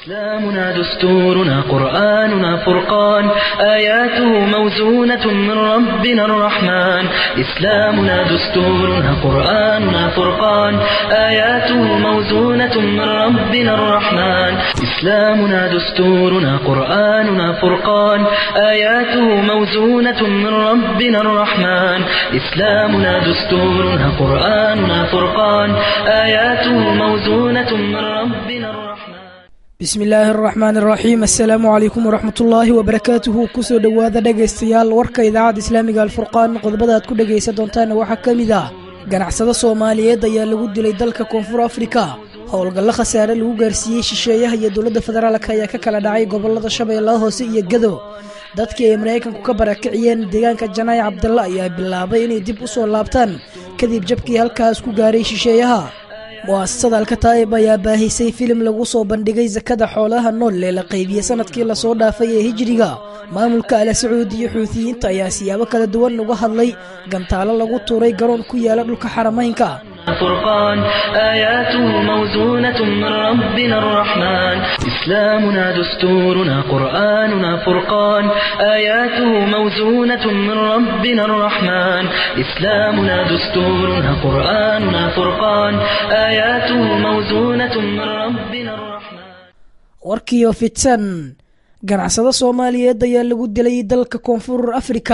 إسلامنا دستورنا قرآننا فرقان آياته موزونة من ربنا الرحمن إسلامنا دستورنا قرآننا فرقان آياته موزونة من ربنا الرحمن إسلامنا دستورنا قرآننا فرقان آياته موزونة من ربنا الرحمن إسلامنا دستورنا قرآننا فرقان آياته موزونة من ربنا الرحمن bismi illaahi araxmaan araxiim assalaamu calaykum waraxmatullaahi wabarakaatuhu kusoo dhowaada dhegaystayaal warka idaacadda islaamiga alfurqaan qodobada aad ku dhegaysan doontaana waxaa ka mid ah ganacsado soomaaliyeed ayaa lagu dilay dalka koonfur afrika howlgallo khasaare lagu gaarsiiyey shisheeyaha iyo dowladda federaalk ayaa ka kala dhacay gobolada shabeellaha hoose iyo gado dadkii ay maraykanku ka barakiciyeen deegaanka janaay cabdalla ayaa bilaabay inay dib u soo laabtaan kadib jabkii halkaas ku gaaray shisheeyaha mu'asasada alkataa'ib ayaa baahisay filim lagu soo bandhigay sakada xoolaha nool ee la qaybiyey sanadkii lasoo dhaafay ee hijiriga maamulka ala sacuud iyo xuutiyiinta ayaa siyaabo kala duwan uga hadlay gantaalo lagu tuuray garoon ku yaala dhulka xaramaynka فرقان آياته موزونة من ربنا الرحمن إسلامنا دستورنا قرآننا فرقان آياته موزونة من ربنا الرحمن إسلامنا دستورنا قرآننا فرقان آياته موزونة من ربنا الرحمن warkiiyo fidsan ganacsado soomaaliyeed ayaa lagu dilay dalka koonfur afrika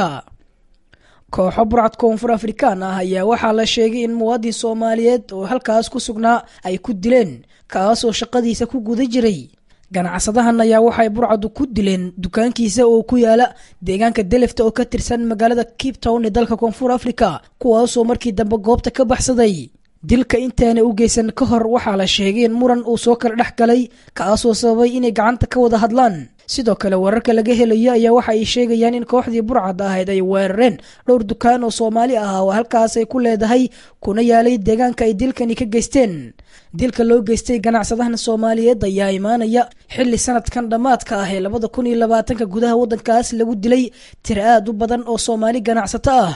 kooxo burcad koonfur afrikaan ah ayaa waxaa la sheegay in muwaadin soomaaliyeed oo halkaas ku sugnaa ay ku dileen kaasoo shaqadiisa ku guda jiray ganacsadahan ayaa waxay burcadu ku dileen dukaankiisa oo ku yaala deegaanka delefta oo ka tirsan magaalada cape town ee dalka koonfur africa kuwaasoo markii dambe goobta ka baxsaday dilka intaana u geysan ka hor waxaa la sheegay in muran uu soo kala dhex galay kaasoo sababay inay gacanta ka wada hadlaan sidoo kale wararka laga helayo ayaa waxa ay sheegayaan in kooxdii burcad ahayd ay weerareen dhowr dukaan oo soomaali ah oo halkaas ay ku leedahay kuna yaalay deegaanka ay dilkani ka geysteen dilka loo geystay ganacsadahan soomaaliyeed ayaa imaanaya xilli sanadkan dhammaadka ah ee labada kun iyo labaatanka gudaha waddankaas lagu dilay tir aad u badan oo soomaali ganacsato ah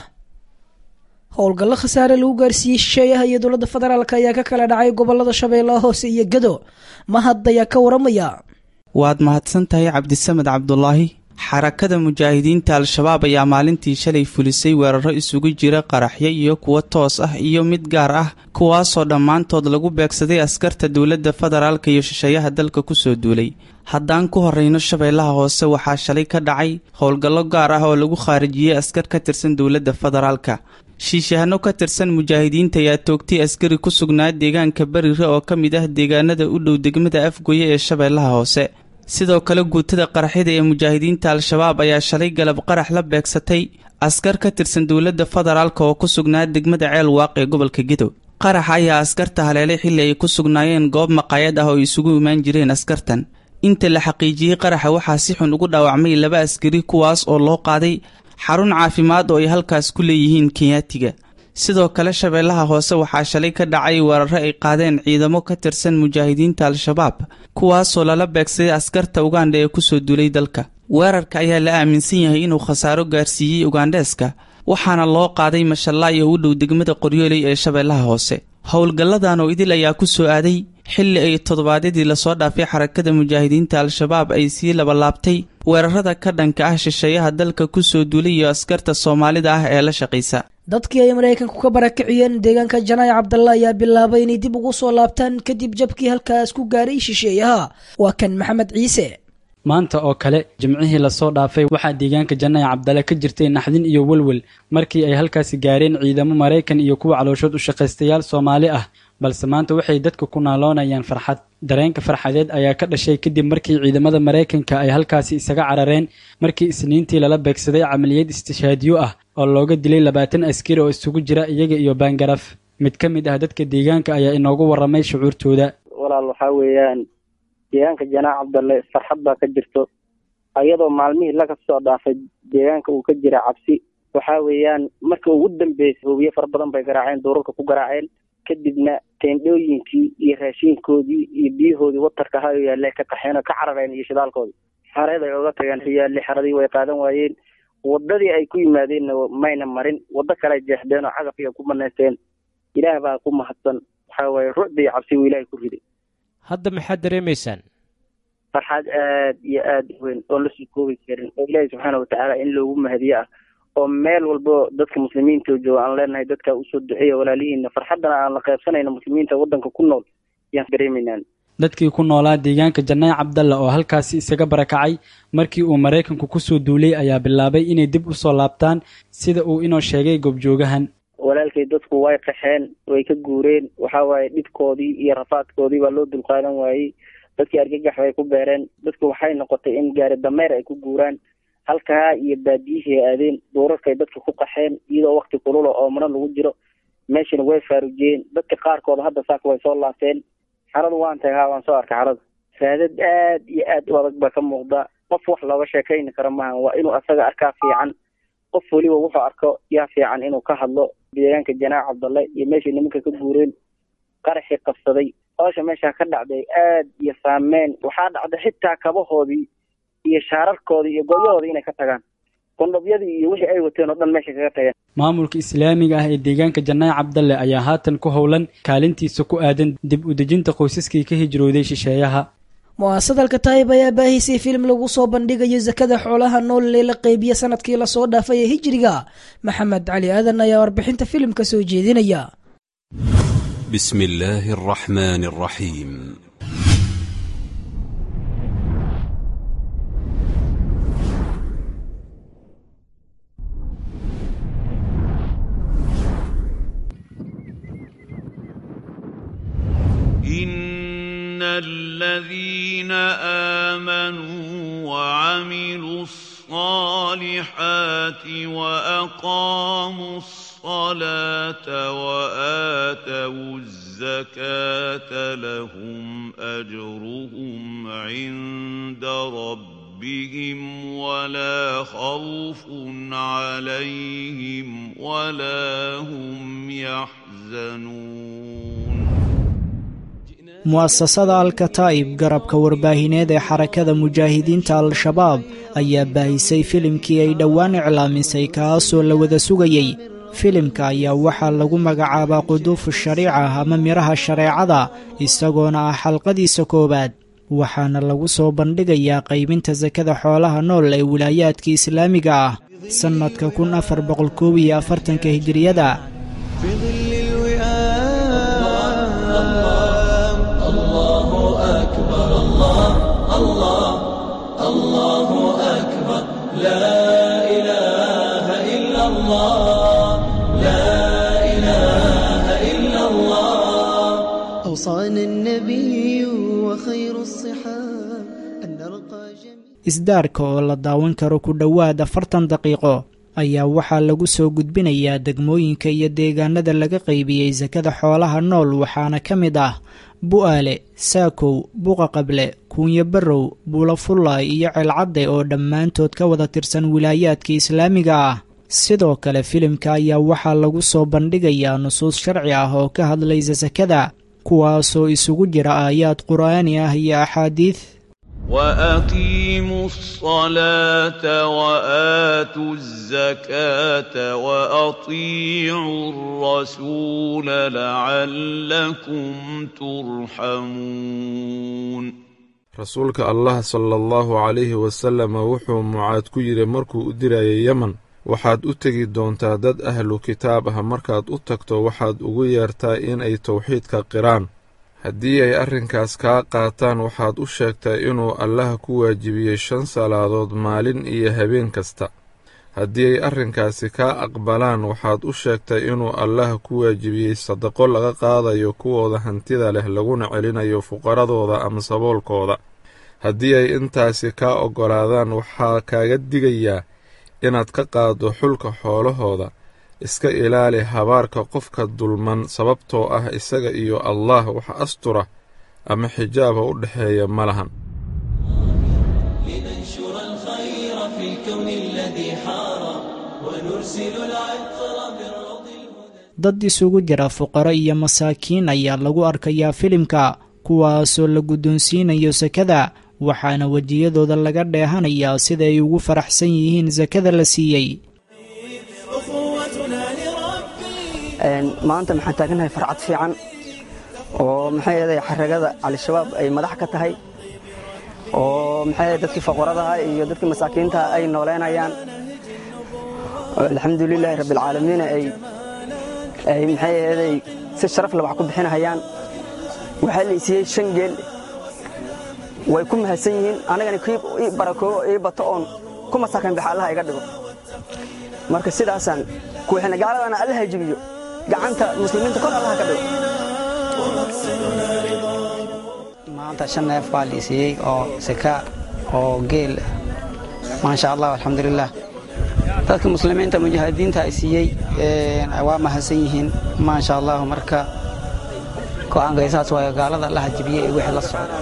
howlgallo khasaare lagu gaarsiiyey shisheeyaha iyo dowladda federaalk ayaa ka kala dhacay gobolada shabeellaha hoose iyo gado mahad ayaa ka waramaya waad mahadsan tahay cabdisamed cabdulaahi xarakada mujaahidiinta al-shabaab ayaa maalintii shalay fulisay weeraro isugu jira qaraxyo iyo kuwo toos ah iyo mid gaar ah kuwaasoo dhammaantood lagu beegsaday askarta dowladda federaalka iyo shisheeyaha dalka kusoo duulay haddaan ku horreyno shabeellaha hoose waxaa shalay ka dhacay howlgallo gaar ah oo lagu khaarijiyey askar ka tirsan dowladda federaalka shiishahano ka tirsan mujaahidiinta ayaa toogtay askari ku sugnaa deegaanka berire oo ka mid ah deegaanada u dhow degmada afgoye ee shabeellaha hoose sidoo kale guutada qaraxyada ee mujaahidiinta al-shabaab ayaa shalay galab qarax la beegsatay askar ka tirsan dowladda federaalka oo ku sugnaa degmada ceel waaq ee gobolka gedo qarax ayaa askarta haleelay xilli ay ku sugnaayeen goob maqaayad ah oo isugu imaan jireen askartan inta la xaqiijiyey qaraxa waxaa si xun ugu dhaawacmay laba askari kuwaas oo loo qaaday xarun caafimaad oo ay halkaas ku leeyihiin kenyaatiga sidoo kale shabeellaha hoose waxaa shalay ka dhacay weeraro ay qaadeen ciidamo ka tirsan mujaahidiinta al-shabaab kuwaasoo lala beegsaday askarta ugandha ee kusoo duulay dalka weerarka ayaa la aaminsan yahay inuu khasaaro gaarsiiyey ugandheeska waxaana loo qaaday mashallaay oo u dhow degmada qoryooley ee shabeellaha hoose howlgalladan oo idil ayaa ku soo aaday xilli ay toddobaadyadii lasoo dhaafay xarakada mujaahidiinta al-shabaab ay sii labalaabtay weerarada ka dhanka ah shisheeyaha dalka kusoo duulay iyo askarta soomaalida ah ee la shaqaysa dadkii ay maraykanku ka barakiciyeen deegaanka janaay cabdalla ayaa bilaabay inay dib ugu soo laabtaan kadib jabkii halkaas ku gaaray shisheeyaha waa kan maxamed ciise maanta oo kale jimcihii lasoo dhaafay waxaa deegaanka janaay cabdale ka jirtay naxdin iyo welwel markii ay halkaasi gaareen ciidamo maraykan iyo kuwa calooshood u shaqaystayaal soomaali ah balse maanta waxay dadka ku naaloonayaan farxad dareenka farxadeed ayaa ka dhashay kadib markii ciidamada maraykanka ay halkaasi isaga carareen markii isniintii lala beegsaday camaliyad istishaadiyo ah oo looga dilay labaatan askari oo isugu jira iyaga iyo baangaraf mid ka mid ah dadka deegaanka ayaa inoogu warramay shucuurtooda walaal waxaa weeyaan deegaanka janaac cabdalle farxad baa ka jirto ayadoo maalmihii laga soo dhaafay deegaanka uu ka jira cabsi waxaa weeyaan marka ugu dambeysay hubiye fara badan bay garaaceen duurarka ku garaaceen kadibna teendhooyinkii iyo raashiinkoodii iyo biyahoodii watarka ahaa oo yaalle ka qaxeen oo ka carareen iyo shidaalkoodii xareed ay oga tageen yaalle xaradii way qaadan waayeen wadadii ay ku yimaadeenna mayna marin waddo kale ay jeexdeen oo cagaf iyo ku banaysteen ilaah baa ku mahadsan waxaa waaye rucda iyo cabsi uu ilaahay ku riday hadda maxaad dareemaysaan farxad aad iyo aad u weyn oon lasoo koobi karin oo ilaahi subxaana watacaala in loogu mahadiyo ah oo meel walbo dadka muslimiinta jooga aan leenahay dadka usoo duceeya walaalihiina farxaddana aan la qaybsanayno muslimiinta waddanka ku nool yaan dareemaynaan dadkii ku noolaa deegaanka janaayi cabdalla oo halkaasi isaga barakacay markii uu maraykanku kusoo duulay ayaa bilaabay inay dib u soo laabtaan sida uu inoo sheegay goobjoogahan walaalkay dadku way qaxeen way ka guureen waxa waaye dhibkoodii iyo rafaadkoodii baa loo dulqaadan waayey dadkii argagax bay ku beereen dadku waxay noqotay in gaari dameer ay ku guuraan halkaa iyo baadiyihii ay aadeen duurarkay dadka ku qaxeen iyadoo wakti kulula oo mana lagu jiro meeshana way faarujiyeen dadka qaarkooda hadda saaka way soo laabteen xaradu waan tahay haa waan soo arkay xarada raadad aad iyo aad u adag baa ka muuqda qof wax looga sheekayni karo maaha waa inuu asaga arkaa fiican qof weliba wuxuu arko yaa fiican inuu ka hadlo deegaanka janaac cabdalle iyo meeshay nimanka ka guureen qaraxii qabsaday hoosha meeshaa ka dhacday aad iyo saameyn waxaa dhacday xitaa kabahoodii iyo shaararkoodii iyo goyahoodii inay ka tagaan qondhobyadii iyo wixii ay wateen oo dhan meesha kaga tageen maamulka islaamiga ah ee deegaanka janaayi cabdalle ayaa haatan ku howlan kaalintiisa ku aadan dib u dejinta qoysaskii ka hijrooday shisheeyaha mu'aasadalka taayib ayaa baahisay filim lagu soo bandhigayo sakada xoolaha nool ee la qeybiya sanadkii lasoo dhaafay ee hijriga maxamed cali aadan ayaa warbixinta filimka soo jeedinaya بسم الله الرحمن الرحيم إن الذين آمنوا وعملوا الصالحات وأقاموا الصلاة وآتوا الزكاة لهم أجرهم عند ربهم ولا خوف عليهم ولا هم يحزنون mu'asasada alkataa'ib garabka warbaahineed ee xarakada mujaahidiinta al-shabaab ayaa baahisay filimkii ay dhowaan iclaamisay kaasoo la wada sugayey filimka ayaa waxaa lagu magacaabaa quduufu shariica ama midhaha shareecada isagoona ah xalqadiisa koowaad waxaana lagu soo bandhigayaa qaybinta sakada xoolaha nool ee wilaayaadka islaamiga ah sannadka kun afar boqol koob iyo afartanka hijiriyada أوصانا النبي وخير الصحاب أن نرقى جميعا isdaarka oo la daawan karo ku dhowaad afartan daqiiqo ayaa waxaa lagu soo gudbinayaa degmooyinka iyo deegaanada laga qaybiyey sakada xoolaha nool waxaana ka mid ah bu'aale saakow buqa qable kuunyo barrow buulafullaay iyo ceelcadde oo dhammaantood ka wada tirsan wilaayaadka islaamiga ah sidoo kale filimka ayaa waxaa lagu soo bandhigayaa nusuus sharci ah oo ka hadlaysa sakada kuwaasoo isugu jira aayaad qur'aani ah iyo axaadiid وأقيموا الصلاة وآتوا الزكاة وأطيعوا الرسول لعلكم ترحمون rasuulka allah sala allahu calayhi wasalama wuxuu mucaad ku yidhi markuu u dirayay yemen waxaad u tegi doontaa dad ahlu kitaab ah markaad u tagto waxaad ugu yeertaa inay towxiidka qiraan haddii ay arrinkaas kaa qaataan waxaad u sheegtaa inuu allaha ku waajibiyey shan salaadood maalin iyo habeen kasta haddii ay arrinkaasi kaa aqbalaan waxaad u sheegtaa inuu allaha ku waajibiyey sadaqo laga qaadayo kuwooda hantida leh laguna celinayo fuqaradooda ama saboolkooda haddii ay intaasi kaa oggolaadaan waxaa kaaga digayaa inaad ka qaaddo xulka xoolahooda iska ilaali habaarka qofka dulman sababtoo ah isaga iyo allah wax astura ama xijaaba u dhexeeya ma lahan dad isugu jira fuqaro iyo masaakiin ayaa lagu arkayaa filimka kuwaasoo la guddoonsiinayo sakada waxaana wejiyadooda laga dheehanayaa sida ay ugu faraxsan yihiin sakada la siiyey maanta maxaan taaganahay farcad fiican oo maxay eeday xaragada al-shabaab ay madax ka tahay oo maxay dadkii faqaradaha iyo dadkii masaakiintaha ay nooleynayaan alxamdulilaahi rabbilcaalamiin ay ay maxay aheeday si sharaf leh wax ku bixinahayaan waxaa la isiiyey shan geel way ku mahadsan yihiin anigana kii ii barakoobo ii bato oon ku masaakan baxa allaha iga dhigo marka sidaasaan kuwixina gaaladana allaha jibiyo gacanta muslimiinta kor allaha ka dhigo maanta shan neef baa la isiiyey oo sika oo geel maasha allah alxamdulilah dadka muslimiinta mujaahidiinta ay siiyey waa mahadsan yihiin maasha allah marka go'aankay saas waayo gaalada allaha jibiye ee wixii la socda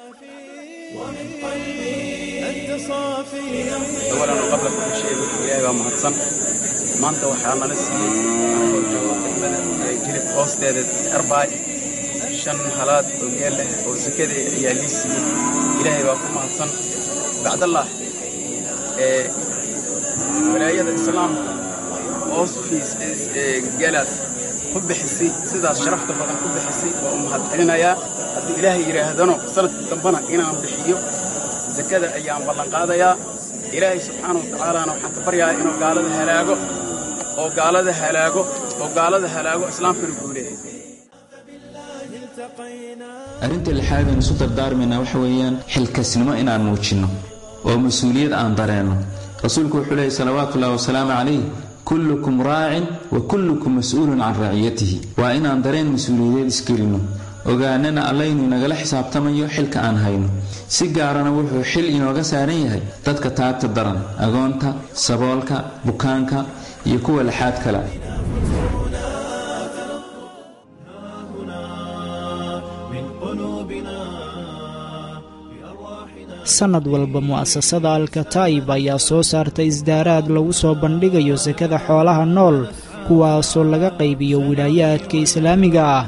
awalan qabla kulli shay ilaahay baa mahadsan maanta waxaa nala siiyey anagoo joogo degmada jilib hoosteeda arbaay shan halaad oo geel leh oo sakada ayaa lii siiyey ilaahay baa ku mahadsan bacdallah ee walaayada islaamka hoos fiis geelaas ku bixisay sidaas sharafta badan ku bixisay waa u mahad celinayaa haddii ilaahay yidhaahdano sanadka dambana inaan bixiyo sakada ayaan ballanqaadayaa ilaahay subxaana watacaalana waxaan ka baryayaa inuu gaalada halaago oo gaalada halaago oo gaalada halaago islaamkana guuleeya arrinta lixaad aan isu dardaarmaynaa waxa weeyaan xilkasnimo inaan muujinno oo mas-uuliyad aan dareenno rasuulku wuxuu leeyay salawaatuullahi wasalaamu calayh kullukum raacin wa kullukum mas-uulun can raaciyatihi waa inaan dareen mas-uuliyadeed isgelinno ogaanana allaynu inagala xisaabtamayo xilka aan hayno si gaarana wuxuu xil inooga saaran yahay dadka taagta daran agoonta saboolka bukaanka iyo kuwa laxaad kale sannad walba mu'asasada alkataib ayaa soo saarta isdaaraad lagu soo bandhigayo sakada xoolaha nool kuwaasoo laga qaybiyo wilaayaadka islaamiga ah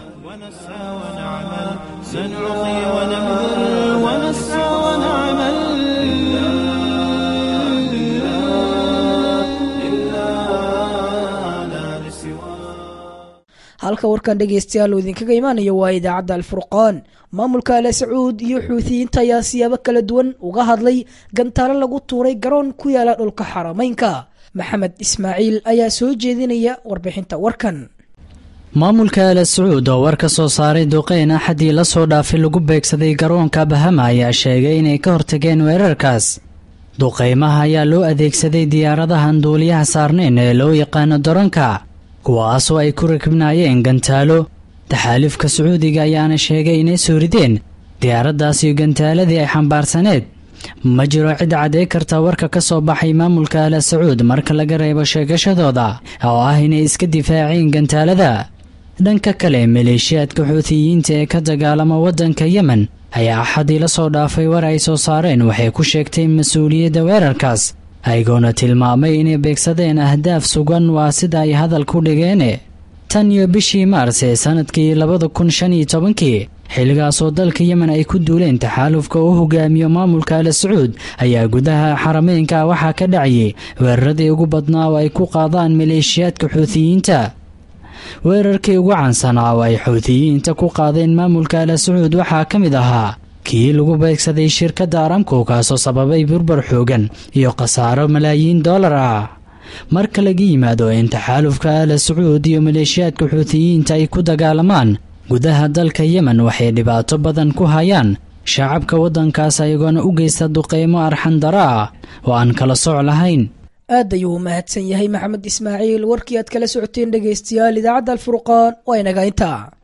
halka warkan dhegaystayaal uu idinkaga imaanayo waa idaacadda alfurqaan maamulka ale sacuud iyo xuutiyiinta ayaa siyaabo kala duwan uga hadlay gantaalo lagu tuuray garoon ku yaala dhulka xarameynka maxamed ismaaciil ayaa soo jeedinaya warbixinta warkan maamulka ale sacuud oo war ka soo saaray duqeyn axadii la soo dhaafay lagu beegsaday garoonka bahama ayaa sheegay inay ka hortageen weerarkaas duqeymaha ayaa loo adeegsaday diyaaradahan duuliyaha saarnayn ee loo yaqaano daronka kuwaasoo ay ku rakibnaayeen gantaalo taxaalifka sacuudiga ayaana sheegay inay soo rideen diyaaraddaasiyo gantaaladii ay xambaarsaneed ma jiro cid caddey karta warka ka soo baxay maamulka ala sacuud marka laga reebo sheegashadooda oo ah inay iska difaaceen gantaalada dhanka kale maleeshiyaadka xuutiyiinta ee ka dagaalama waddanka yemen ayaa axadii la soo dhaafay war ay soo saareen waxay ku sheegtay mas-uuliyadda weerarkaas ayagoona tilmaamay inay beegsadeen ahdaaf sugan waa sida ay hadal ku dhigeene tan iyo bishii maars ee sannadkii labada kun shan iyo tobankii xilligaasoo dalka yemen ay ku duuleen taxaalufka u hogaamiyo maamulka ala sacuud ayaa gudaha xarameynka waxaa ka dhacayay weeraradii ugu badnaa oo ay ku qaadaan maleeshiyaadka xuutiyiinta weerarkii ugu caansanaa oo ay xuutiyiinta ku qaadeen maamulka ala sacuud waxaa ka mid ahaa kii lagu beegsaday shirkadda aramco kaasoo sababay burbur xoogan iyo khasaaro malaayiin dollar ah marka laga yimaado in taxaalufka ala sacuud iyo maleeshiyaadka xuutiyiinta ay ku dagaalamaan gudaha dalka yemen waxay dhibaato badan ku hayaan shacabka waddankaas ayagoona u geysta duqeymo arxandara ah oo aan kala soc lahayn aad ayuu u mahadsan yahay maxamed ismaaciil warkii aad kala socoteen dhegaystayaal idaacadda alfurqaan waa inaga intaa